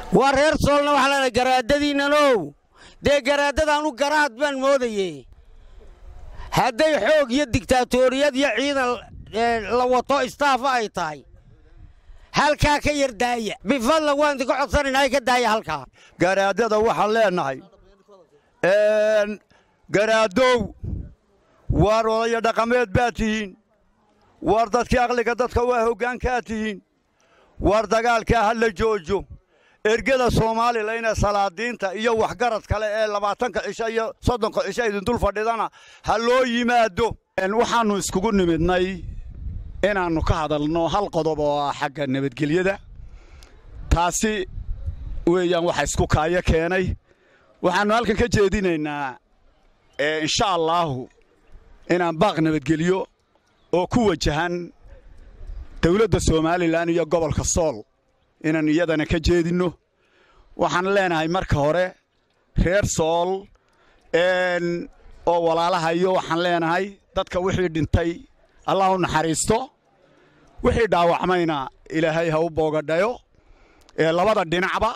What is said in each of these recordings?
waa reer soolna waxaa leedahay garaadadiinnanow dee garaadadaanu garaad baan moodaye hadday xoog iyo digtaatoriyad iyo ciidan la wato istaafa ay tahay halkaa ka yar daaya bifadla waan idinka codsanaynaa ka daaya halkaa garaadada waxaan leennahay garaadow waar odaya dhaqameed baad tihiin waar dadkii aqliga dadka waa hoggaankaad tihiin waar dagaalkaa ha la joojo ergada soomalilan ee salaadiinta iyo waxgarad kale ee labaatanka cisho iyo soddonka cisho idindul fadhidana ha loo yimaado waxaannu iskugu nimidnay inaannu ka hadalno hal qodob oo ah xagga nabadgelyada taasi weeyaan waxa isku kaayo keenay waxaannu halkan ka jeedinaynaa insha allaahu inaan baaq nabadgelyo oo ku wajahan dawladda somalilan iyo gobolka sool inaan iyadana ka jeedinno waxaan leenahay marka hore reer sool oo walaalahayo waxaan leenahay dadka wixii dhintay allah u naxariisto wixii dhaawacmayna ilaahay ha u boogadhayo labada dhinacba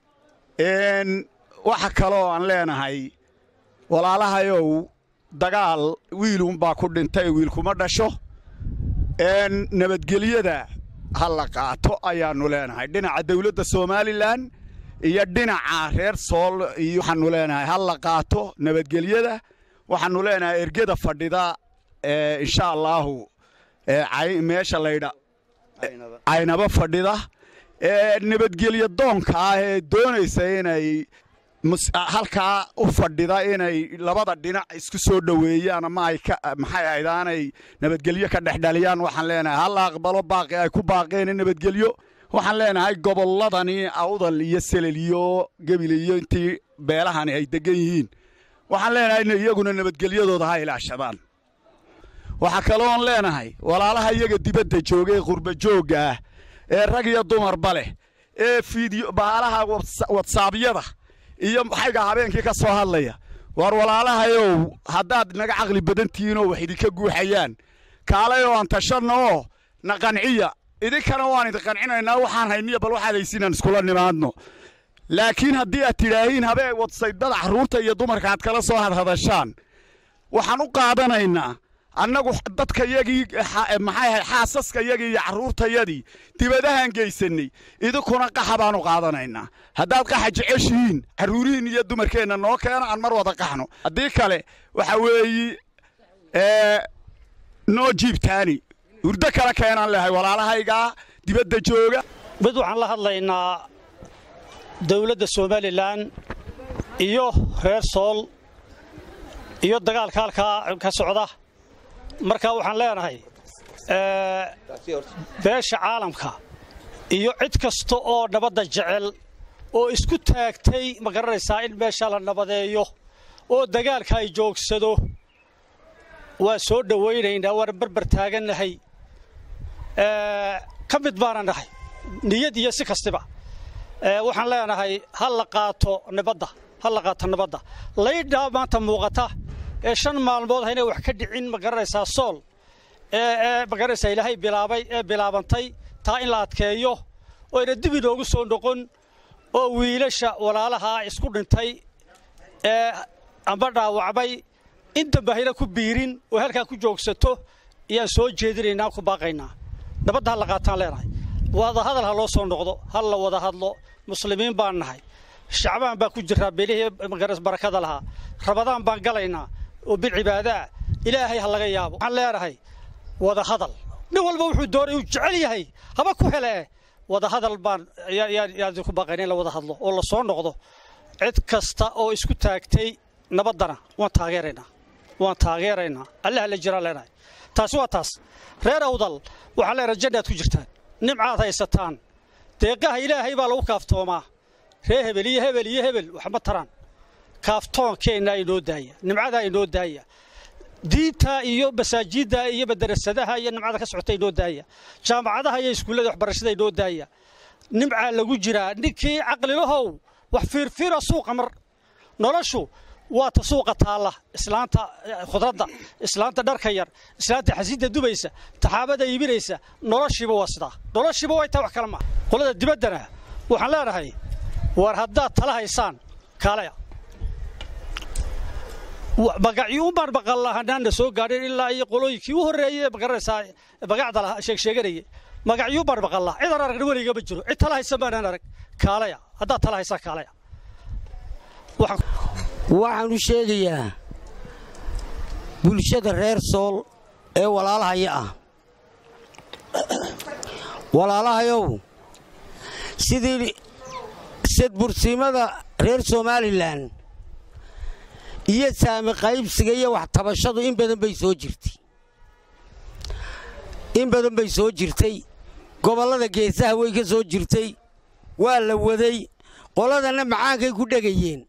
waxa kaloo aan leenahay walaalahayow dagaal wiilunbaa ku dhintay wiilkuma dhasho nabadgelyada ha la qaato ayaannu leenahay dhinaca dawladda somalilan iyo dhinaca reer sool iyo waxaannu leenahay ha la qaato nabadgelyada waxaannu leenahay ergada fadhida insha allaahu meesha laydha caynaba fadhida nabadgelyo doonka ah ee doonaysa inay halkaa u fadhida inay labada dhinac isku soo dhoweeyaan ama ay maxay ahayd aanay nabadgelyo ka dhexdhaliyaan waxaan leenahay halla aqbalo baaqi ay ku baaqeen nabadgelyo waxaan leenahay gobolladani awdal iyo selel iyo gebil iyo intii beelahani ay degan yihiin waxaan leenahay in iyaguna nabadgelyadooda ha ilaashadaan waxaa kaloon leenahay walaalaha iyaga dibadda jooga ee qurba joogga ah ee rag iyo dumarba leh ee fiidiyo baalaha watsaabyada iyo maxayga habeenkii ka soo hadlaya waar walaalahayow haddaad naga caqli badan tihiinoo wax idinka guuxayaan kaalay oo aan tashanno oo na qanciya idinkana waan idin qancinaynaa waxaan hayniya bal waxaad haysiinaan iskula nimaadno laakiin haddii aad tidhaahiin habee wadsaydada carruurta iyo dumarka aad kala soo hadhadashaan waxaan u qaadanaynaa annagu dadka yagii maxay ahayd xaasaska yagii iyo carruurtayadii dibadahaan geysannay idinkuna qaxa baanu qaadanaynaa haddaad qaxa jeceshihiin carruurihiin iyo dumarkeenna noo keena aan mar wada qaxno haddii kale waxa weeyi noo jiibtaani hurdo kale keenaan lehay walaalahaygaa dibadda jooga mid waxaan la hadlaynaa dawladda somalilan iyo reer sool iyo dagaalka halkaa ka socda markaa waxaan leenahay beesha caalamka iyo cid kasta oo nabadda jecel oo isku taagtay ma garanaysaa in meesha la nabadeeyo oo dagaalka ay joogsado waa soo dhowaynaynaa waana barbar taagannahay ka mid baana nahay niyad iyo si kastiba waxaan leenahay ha la qaato nabadda ha la qaato nabadda laydhaa maanta muuqata ee shan maalmood haynay wax ka dhicin ma garanaysaa sool ee ma garanaysaa ilaahay bilaabay ee bilaabantay taa in la adkeeyo oo ayna dib inoogu soo noqon oo wiilasha walaalahaa isku dhintay ee amba dhaawacmay in dambe hayna ku biirin oo halkaa ku joogsato ayaan soo jeedinaynaa ku baaqaynaa nabadda ha la qaataan leenahay wada hadal ha loo soo noqdo ha la wada hadlo muslimiin baan nahay shacbaan baa ku jiraa beelihii magaras barakada lahaa rabadaan baan galaynaa oo bilcibaadaa ilaahay ha laga yaabo waxaan leenahay wada hadal nin walba wuxuu doonay uu jecel yahay haba ku hele wada hadal baan yaan ku baaqayna in la wada hadlo oo la soo noqdo cid kasta oo isku taagtay nabaddana waan taageeraynaa waan taageeraynaa allaha la jiraan leenahay taasi waa taas reer awdal waxaan leenahay jannaad ku jirtaan nimcaad haysataan deeqaha ilaahay baa lagu kaaftoomaa ree hebel iyo hebel iyo hebel waxma taraan kaaftoonkeenna inoo daaya nimcadaa inoo daaya diinta iyo masaajidda iyo madarasadaha iyo nimcada ka socota inoo daaya jaamacadaha iyo iskuullada waxbarashada inoo daaya nimcaa lagu jiraa ninkii caqlilahow wax fiirfiira suuqa mar noloshu waa ta suuqa taalla islaanta khudradda islaanta dharka yar islaanta xasiidda dubaysa taxaabada iibinaysa noloshiiba waa sidaa noloshiiba way tahay wax kale maa qolada dibaddana waxaan leenahay war haddaad tala haysaan kaalaya magacyuunbaan baqallahanaana soo gaadheen ilaa iyo qolooyinkii u horreeyey magaranaysaa magacda lahaa sheegsheeganayay magacyuunbaan baqallaa cidaan aragna weliga ma jiro cid tala haysan baanaan arag kaalaya haddaad tala haysaan kaalaya waxaanu sheegayaa bulshada reer sool ee walaalahaya ah walaalahayow sidii sadbursiimada reer somalilan iyo saami qaybsiga iyo wax tabashadu in badan bay soo jirtay in badan bay soo jirtay gobollada geesaha way ka soo jirtay waa la waday qoladanna macaankay ku dhegayeen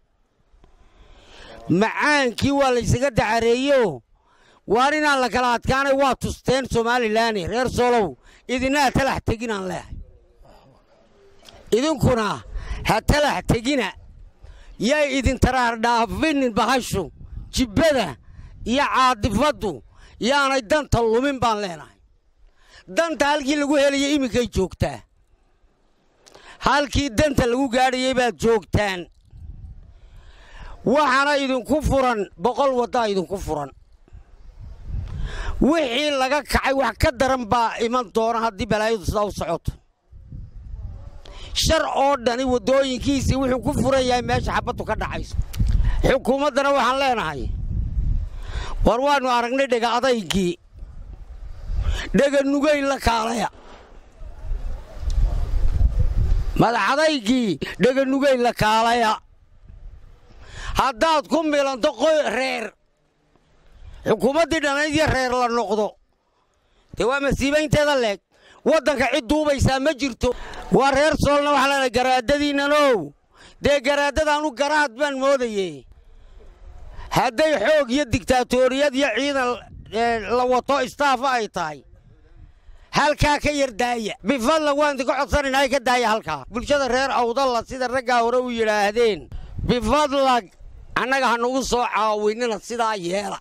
macaankii waa laysaga dacareeyeoo waar inaan la kala adkaanay waa tusteen somalilaane reer soolow idina ha talax teginaan leehay idinkuna ha talax tegina yay idin taraardhaafinin bahashu jibbada iyo caadifaddu yaanay danta lumin baan leenahay danta halkii lagu helayay iminkay joogtaa halkii danta lagu gaadhayay baad joogtaan waxaana idinku furan boqol waddaa idinku furan wixii laga kacay wax ka daran baa iman doona haddii balaayadu sidaa u socoto shar oo dhani waddooyinkiisii wuxuu ku furan yahay meesha xabaddu ka dhacayso xukuumaddana waxaan leenahay war waannu aragnay dhega adaygii dhega nugayn la kaalaya madaxadaygii dhega nugayn la kaalaya haddaad ku milanto reer xukuumaddii dhanayd iyo reer la noqdo dee waa masiibaynteeda leeg waddanka cid duubaysaa ma jirto waa reer soolna waxaa leenahay garaadadiinnanow dee garaadadaanu garaad baan moodaye hadday xoog iyo digtaatoriyad iyo ciidan la wato istaafa ay tahay halkaa ka yar daaya bifadlan waan idinka codsanaynaa ka daaya halkaa bulshada reer awdalla sida raggaa hore u yidhaahdeen bifadlag annaga ha nagu soo caawinina sidaa yeela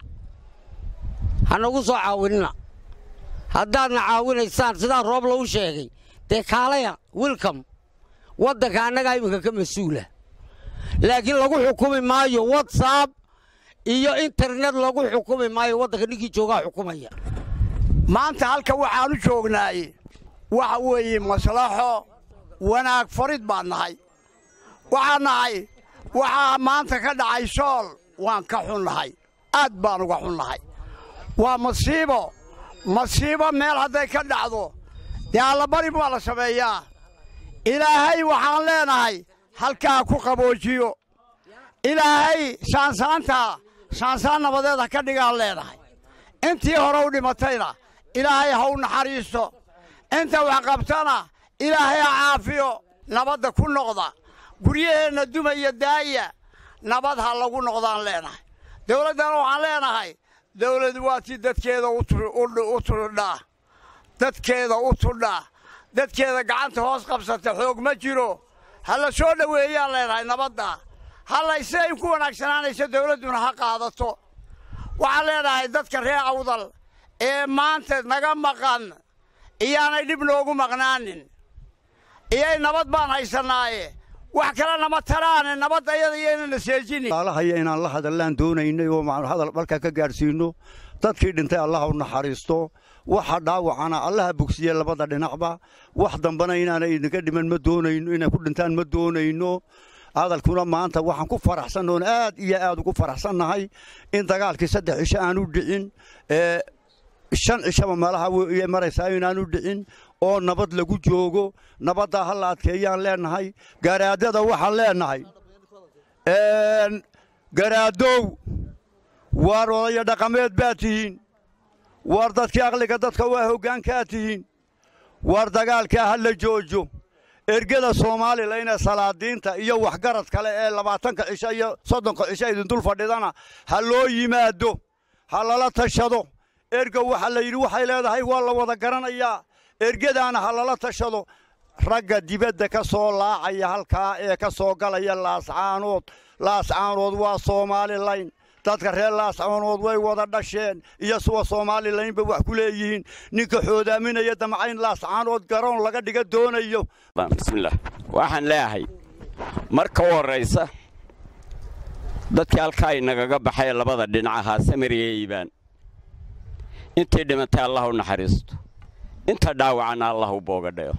ha nagu soo caawinina haddaadna caawinaysaan sidaa roob lagu sheegay dee kaalaya wilcom waddanka annagaa iminka ka mas-uula laakiin lagu xukumi maayo watsab iyo internet lagu xukumi maayo waddanka ninkii joogaa xukumaya maanta halka waxaanu joognaay waxa weeye maslaxo wanaag farid baan nahay waxaan nahay waxaa maanta ka dhacay sool waan ka xunnahay aad baan uga xunnahay waa masiibo masiibo meel hadday ka dhacdo dee allabari baa la sameeyaa ilaahay waxaan leenahay halkaa ku qaboojiyo ilaahay saansaantaa saansaan nabadeed ha ka dhigaan leenahay intii hore u dhimatayna ilaahay ha u naxariisto inta wax qabtana ilaahay ha caafiyo nabadda ku noqda guryaheenna dumaya daaya nabad ha lagu noqdaan leenahay dawladdana waxaan leenahay dawladu waa tii dadkeeda u tudhaa dadkeeda u tudhaa dadkeeda gacanta hoos qabsata xoog ma jiro ha la soo dhoweeyaan leenahay nabadda hallay siday ku wanaagsanaanayso dawladduna ha qaadato waxaan leenahay dadka reer awdal ee maanta naga maqan iyaanay dhib noogu maqnaanin iyay nabad baan haysannaaye wax kale nama taraane nabad ayada iyaynana seejinin laalahaya inaan la hadallaan doonaynay oo hadal markaa ka gaadhsiinno dadkii dhintay allaha u naxariisto waxa dhaawacana allaha bogsiye labada dhinacba wax dambana inaanay idinka dhiman ma doonayno inay ku dhintaan ma doonayno hadalkuna maanta waxaan ku faraxsannoon aad iyo aad ugu faraxsannahay in dagaalkii saddex cisho aanu dhicin ee shan cishaba meelaha way maraysaa inaanu dhicin oo nabad lagu joogo nabaddaa ha la adkeeyaan leenahay garaadada waxaan leenahay garaadow waar odaya dhaqameed baad tihiin waar dadkii aqliga dadka waa hoggaankaa tihiin waar dagaalkaa ha la joojo ergada soomalilan ee salaadiinta iyo waxgarad kale ee labaatanka cisho iyo soddonka cisho idindul fadhidana ha loo yimaado ha lala tashado erga waxaa la yidhi waxay leedahay waa la wada garanayaa ergadaana ha lala tashado ragga dibadda ka soo laacaya halkaa ee ka soo galaya laascaanood laascaanood waa soomalilayn dadka reer laascaanood way wada dhasheen iyo suwa soomalilaynba wax ku leeyihiin ninka xoodaaminaya damcayn laascaanood garoon laga dhiga doonayo bismillaah waxaan leeyahay marka u horraysa dadkii halkaa inagaga baxay labada dhinac ahaa samiriya iibaan intii dhimatay allah u naxariisto inta dhaawacana allah u boogadhayo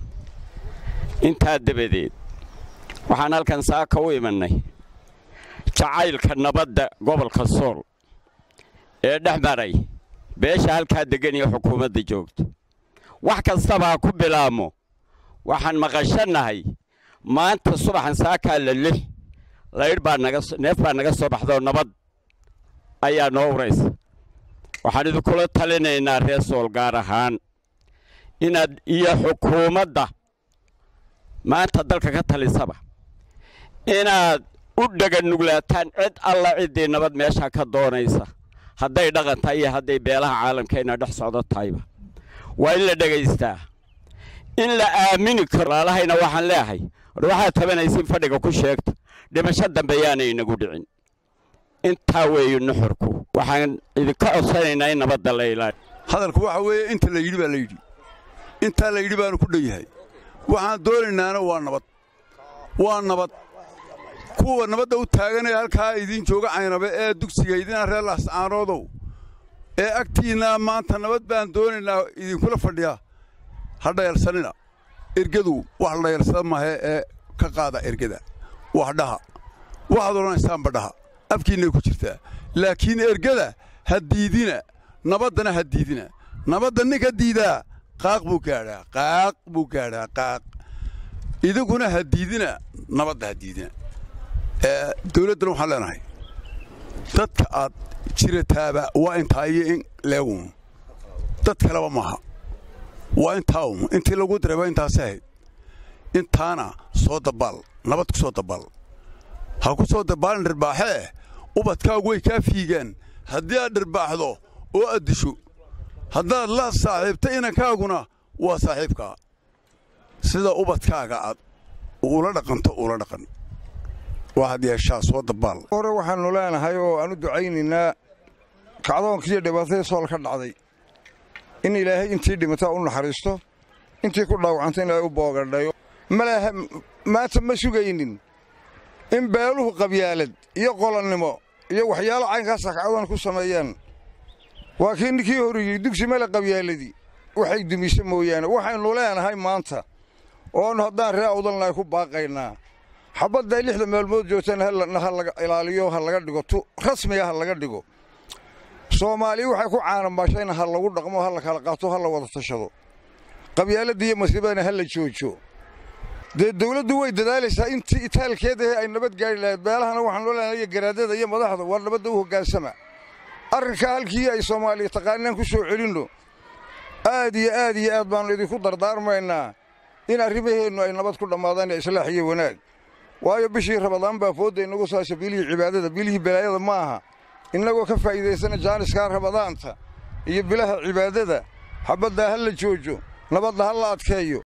intaa dabadeed waxaan halkan saaka u imannay jacaylka nabadda gobolka sool ee dhex maray beesha halkaa deggan iyo xukuumadda joogto wax kastaba ha ku bilaabmo waxaan maqashannahay maanta subaxan saakaa la lix laydh baa naga neef baa naga soo baxdaoo nabad ayaa noo uraysa waxaan idinkula talinaynaa reer sool gaar ahaan inaad iyo xukuumadda maanta dalka ka talisaba inaad u dhaganuglaataan cid alla ciddii nabad meeshaa ka doonaysa hadday dhaqan tahay iyo hadday beelaha caalamkeenna dhex socdo tahayba waa in la dhegaystaa in la aamini karo laalahayna waxaan leehay war waxaad tabanaysiin fadhiga ku sheegta dhimasho dambe yaanay inagu dhicin intaa weeye nuxurku waxaan idinka codsanaynaa in nabadda la ilaali hadalku waxa weeye inta la yidhi baa la yidhi intaa la yidhi baanu ku dhan yahay waxaan doonaynaana waa nabad waa nabad kuwa nabadda u taaganee halkaa idiin jooga caynabe ee dugsiga idina reer laascaanoodow ee agtiinnaa maanta nabad baan doonaynaa idinkula fadhiyaa ha dhayalsanina ergadu wax la dhayalsada mahe ee ka qaada ergada wax dhaha waxaad odhanaysaanba dhaha afkiinnay ku jirtaa laakiin ergada ha diidina nabaddana ha diidina nabadda ninka diidaa qaaq buu gaadhaa qaaq buu gaadhaa qaaq idinkuna ha diidina nabadda ha diidina dawladdana waxaan leenahay dadka aad jirataaba waa intaa iyo in leegun dad kaleba maaha waa intaa un intii lagu diray waa intaasi ahayd intaana soo dabaal nabad ku soo dabaal ha ku soo dabaalin dhirbaaxee ubadkaagu way kaa fiigaan haddii aad dhirbaaxdo oo aad disho haddaad la saaxiibta inankaaguna waa saaxiibkaa sida ubadkaaga aad ula dhaqanto ula dhaqan waa had yeeshaa soo dabaal hore waxaannu leenahay oo aan u ducaynaynaa kacdoonkiiyo dhibaatadii sool ka dhacday in ilaahay intii dhimataa u naxariisto intii ku dhaawacanta in ilaahay u boogadhayo malaha maanta ma sugaynin in beeluhu qabyaalad iyo qolonnimo iyo waxyaalo caynkaasa kacdoon ku sameeyaan waa kii ninkii horiyey dugsi male qabyaaladii waxay dumise mooyaane waxaynu leenahay maanta oonu haddaan ree awdalnahay ku baaqaynaa xabadday lixda maalmood joogtana ha laga ilaaliyo ha laga dhigo tu rasmiga ha laga dhigo soomaaliya waxay ku caanamaashayna ha lagu dhaqmo ha la kala qaato ha la wada tashado qabyaaladda iyo masiibadana ha la joojo dee dawladdu way dadaalaysaa intii itaalkeedahe ay nabad gaari lahayd beelahana waxaan loo leenahay garaadada iyo madaxda waa nabadda u hoggaansama arrinkaa halkii ay soomaaliya taqaanaan ku soo celinno aad iyo aad iyo aad baannu idinku dardaarmaynaa in arrimaheennu ay nabad ku dhammaadaan islaax iyo wanaag waayo bishii rabadaan baa foodda inagu saasha bilihii cibaadada bilihii balaayada ma aha innagoo ka faa'iidaysana jaaniskaa rabadaanta iyo bilaha cibaadada xabaddaa ha la joojo nabadda ha la adkeeyo